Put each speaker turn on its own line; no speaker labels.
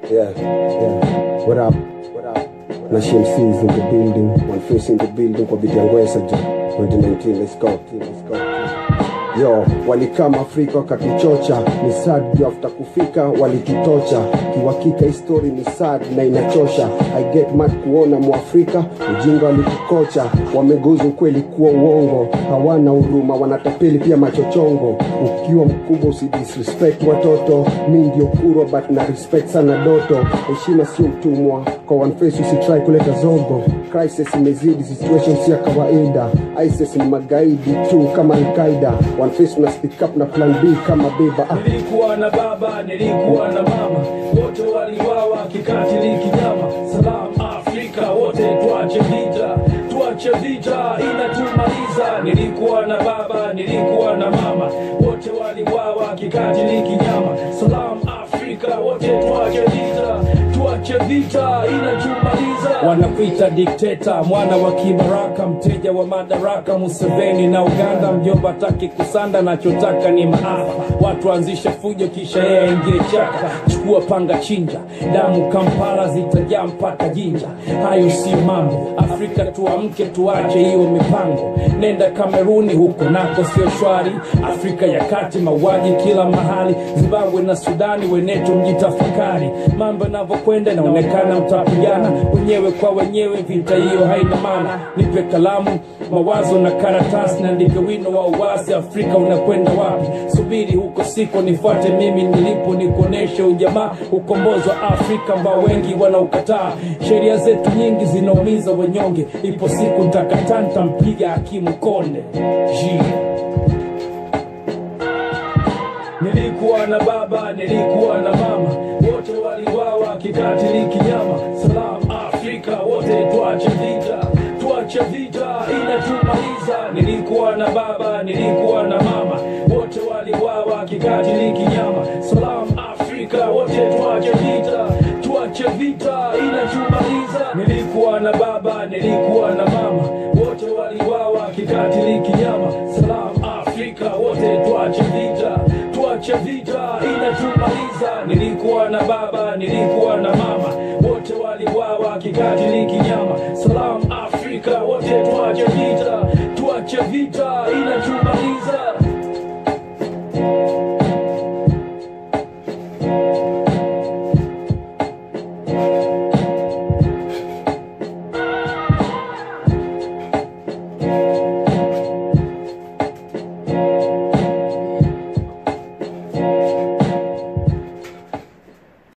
Yeah, yeah. What up? What up? Na Shamsi is in the building. One face in the building kwa biti yangu Esaja. 2019, let's go. Let's go. Yo, walikama Afrika wakatuchocha, ni sad juu after kufika walitutocha. Kiwakika histori ni sad na inachosha. I get mad kuona Mwafrika ujinga walitukocha, wamegoza ukweli kuwa uongo, hawana huruma, wanatapeli pia machochongo. Ukiwa mkubwa usidisrespect watoto, mi ndio kurwa but na respect sana doto. Heshima sio utumwa, kwa one face usitry kuleta zogo. Crisis imezidi, situation si ya kawaida. ISIS ni magaidi tu kama Al-Qaida. One face una speak up na plan B kama beba ah.
Nilikuwa na baba, nilikuwa na mama, wote waliwawa kikatili kinyama. Salam Afrika, wote tuache vita, tuache vita inatumaliza. Nilikuwa na baba, nilikuwa na mama, wote waliwawa kikatili kinyama. Salam Afrika, wote tuache vita, tuache vita inatumaliza. Wanakuita dikteta, mwana wa kibaraka, mteja wa madaraka, Museveni na Uganda, mjomba taki kusanda, nachotaka ni maafa. Watu anzishe fujo, kisha yeye aingie chaka, chukua panga, chinja damu, Kampala zitajaa mpaka Jinja. Hayo sio mambo, Afrika tuamke, tuache hiyo mipango. Nenda Kameruni, huko nako sio shwari. Afrika ya kati, mauaji kila mahali. Zimbabwe na Sudani, wenetu mjitafakari. Mambo yanavyokwenda inaonekana mtapigana wenyewe kwa wenyewe, vita hiyo haina maana. Nipe kalamu, mawazo na karatasi, naandike wino wa uwasi. Afrika unakwenda wapi? Subiri huko siko, nifuate mimi nilipo, nikuoneshe ujamaa, ukombozi wa Afrika ambao wengi wanaukataa. Sheria zetu nyingi zinaumiza wanyonge, ipo siku ntakataa, ntampiga hakimu Konde G. Nilikuwa na baba, nilikuwa na mama, wote waliwawa kikatili kinyama. Salam Afrika, wote tuache vita, tuache vita inatumaliza. Nilikuwa na baba, nilikuwa na mama, wote waliwawa kikatili kinyama. Salam Afrika, wote tuache vita, tuache vita inatumaliza. Nilikuwa na baba, nilikuwa na mama, wote waliwawa kikatili kinyama. Salam Afrika, wote tuache vita, tuache vita inatumaliza. Nilikuwa na baba, nilikuwa na mama, wote waliwawa kikatili kinyama. Salam Afrika, wote tuache vita, tuache vita inatumaliza.